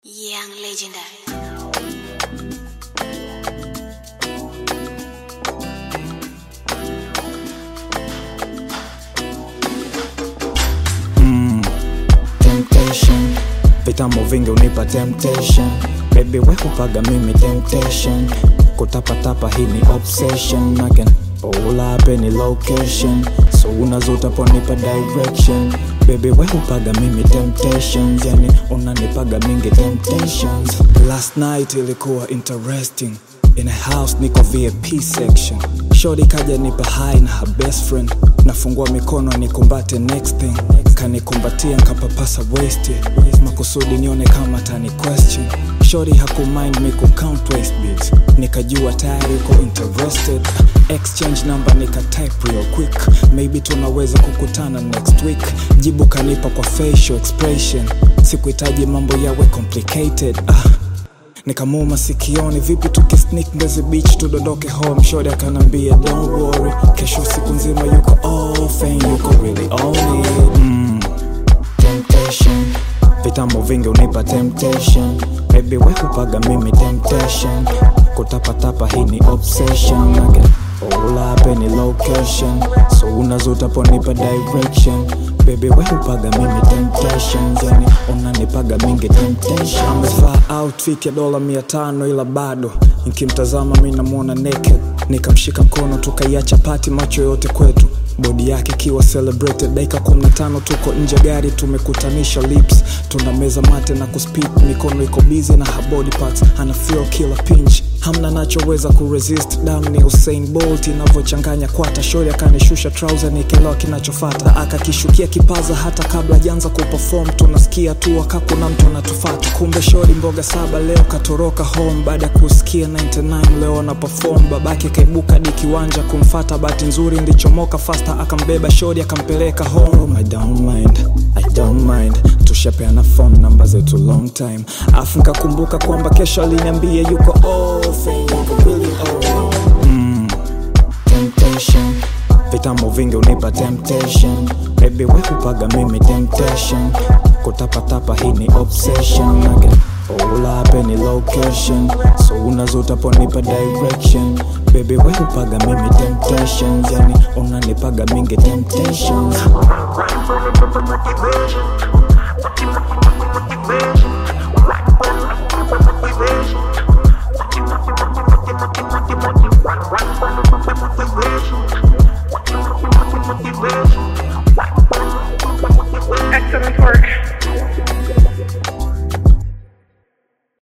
Young legendary. temptation vitamu vingi unipa temptation baby we kupaga mimi temptation kutapatapa hii ni obsession I can pull up any location so unazotaponipa direction baby we kupaga mimi temptations yani unanipaga mingi temptations last night ilikuwa interesting in a house niko vip section shori kaja nipa high na her best friend nafungua mikono nikumbate next thing kanikumbatia nkapapasa westi makusudi nione kama tani question shori hakumind me kucount waste beats nikajua tayari uko interested exchange number nika type real quick maybe tunaweza kukutana next week jibu kanipa kwa facial expression sikuhitaji mambo yawe complicated ah nikamua masikioni vipi tukisnik mbezi beach tudondoke home shori akanambia don't worry kesho siku nzima yuko off and yuko really on it mm, temptation vitamu vingi unipa temptation baby we kupaga mimi temptation kutapatapa hii ni obsession I can pull up any location so unazotaponipa direction baby we upaga mimi temptation yani unanipaga mingi temptation amevaa outfit ya dola mia tano ila bado nikimtazama mi namwona naked nikamshika mkono tukaiacha pati macho yote kwetu bodi yake ikiwa celebrated dakika 15 tuko nje gari tumekutanisha lips tuna meza mate na kuspit mikono iko busy na her body parts ana feel kila pinch hamna nachoweza kuresist dam ni usain bolt inavyochanganya kwata shori akanishusha trouser nikielewa kinachofata akakishukia kipaza hata kabla janza kuperform tunasikia tu wakakuna mtu anatufata kumbe shori mboga saba leo katoroka home baada ya kusikia 99 leo ana perform babake kaibuka di kiwanja kumfata bahati nzuri ndichomoka fasta akambeba shori akampeleka home I don't mind, I don't mind tushapeana phone namba zetu long time afu nkakumbuka kwamba kesho aliniambia yuko off and yuko really off mm, temptation vitamu vingi unipa temptation baby we kupaga mimi temptation kutapatapa hii ni obsession I can pull up any location so unazotaponipa direction baby we kupaga mimi temptations yani unanipaga mingi temptations Right from the motivation. Motivation.